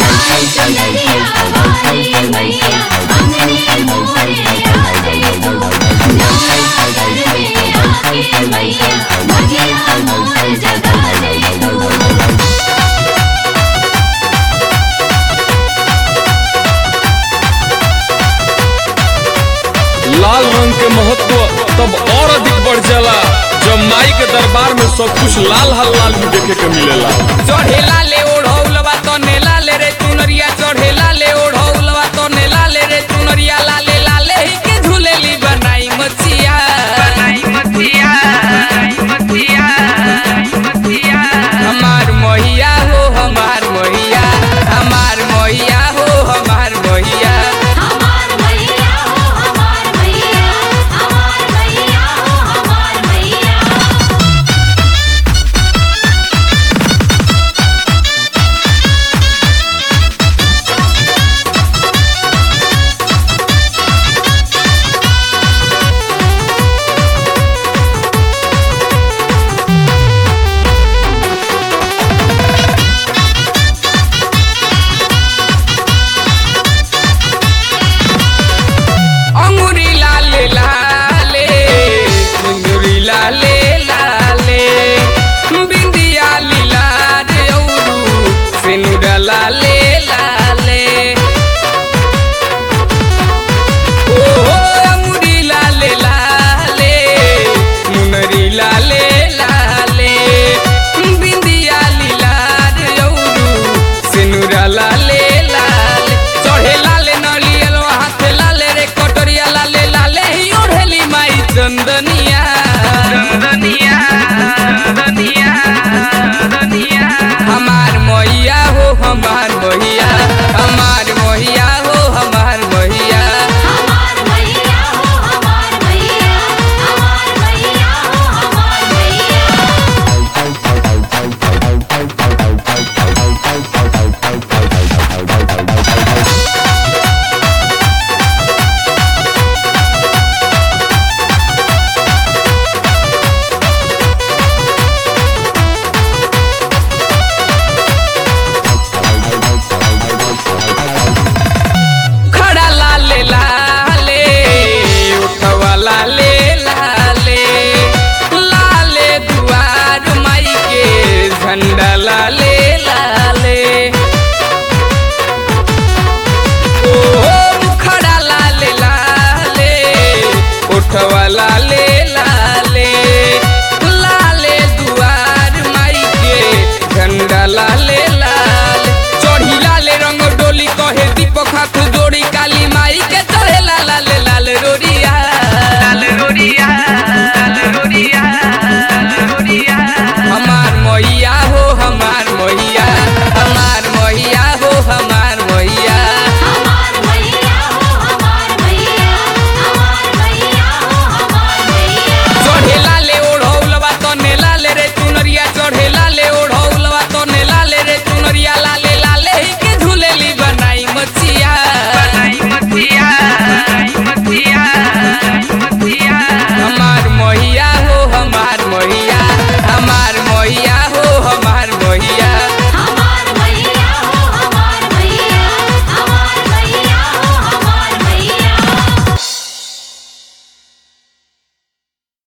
लाल चुनरिया वाली मैया अंगने मोरे आ गई तू नवरात्र में आके मैया भगिया मोर जगा दे तू लाल रंग के महत्व तब और अधिक बढ़ जाला जब माई के दरबार में सब कुछ लाल हल लाल भी देखे के मिलेला चढ़ेला ले ओढ़